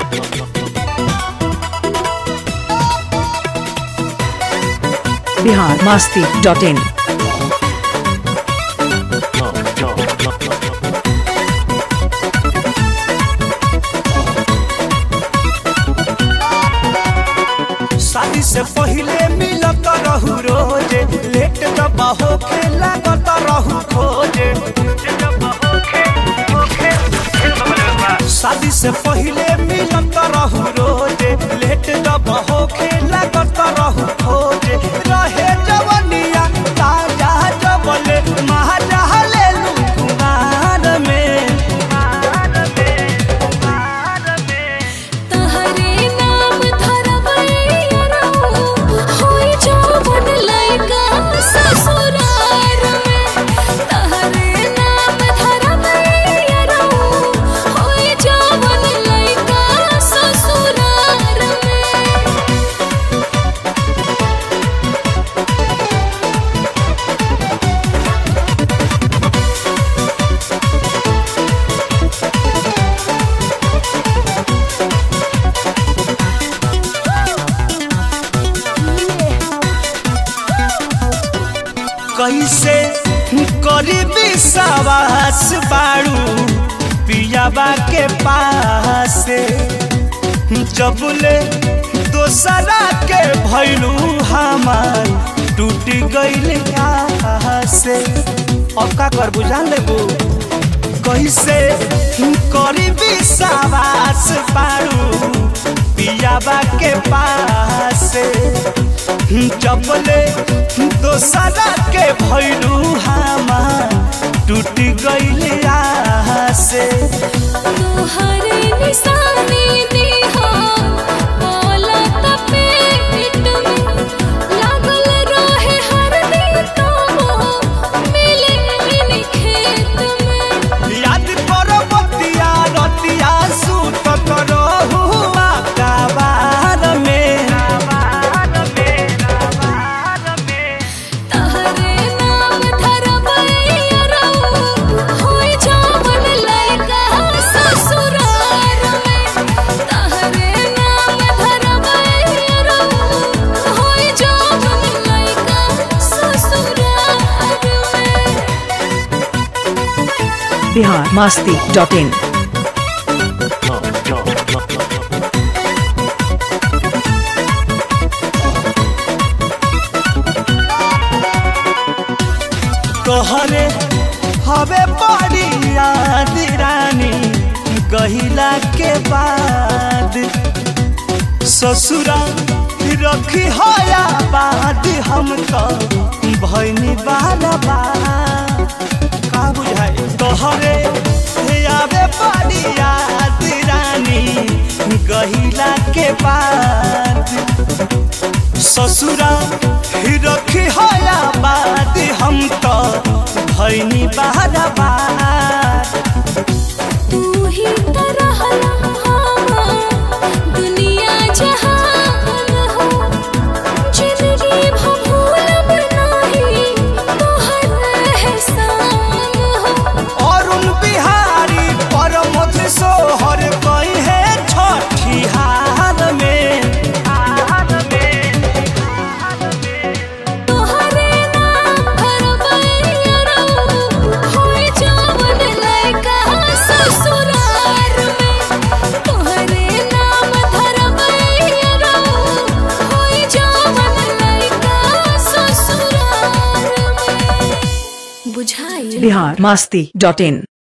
Bihar Masti dot in शादी से पहले मिलत रहू रोजे लेट दबा होके लागत रहू खोजे शादी से पहले मिलत रहू रोजे लेट दबा होके लागत रहू खोजे रहे जवनिया ताजा जबले महाजा ले लू कुमार में तहरे नाम धरबैया होई जवन लइका ससुरार में तहरे नाम धरबैया होई जवन लइका ससुरार में कैसे करी विश्वास बाड़ू पियाबा के पास जबले दोसरा के भैलू हमार टूट गईल से अब का कर बुझान लेबू कैसे करी विश्वास बाड़ू पियाबा के पास चपले दोसरा के भैलू हमार टूट गईल से तोहरे निशानी देहा बोलत पेट में लागल रहे हर दिन तो मिले इन खेत में याद करो बतिया रतिया सूत करो हुआ काबार में तहरे नाम धरबैया होई जवन लइका ससुरार में तहरे नाम धरबैया होई जवन लइका ससुरार में बिहार मास्ती डॉट इन तोहरे हवे बड़ी याद रानी गहिला के बाद ससुरा रखी होया बाद हम तो भैनी बाला बा का बुझाई तोहरे आवे बड़ी याद रानी गहिला के बाद ससुरा रखी होया बाद हम तो भैनी बारा बार तू ही तो रहला हमार दुनिया जहान हो जिंदगी भूलब नाही तोहर एहसान हो अरुण बिहारी परमथ सोहर कही है छठी हार में तोहरे नाम धरबैया होई जवन लइका ससुरार में तोहरे नाम धरबैया होई जवन लइका ससुरार में बुझाई बिहार मास्ती डॉट इन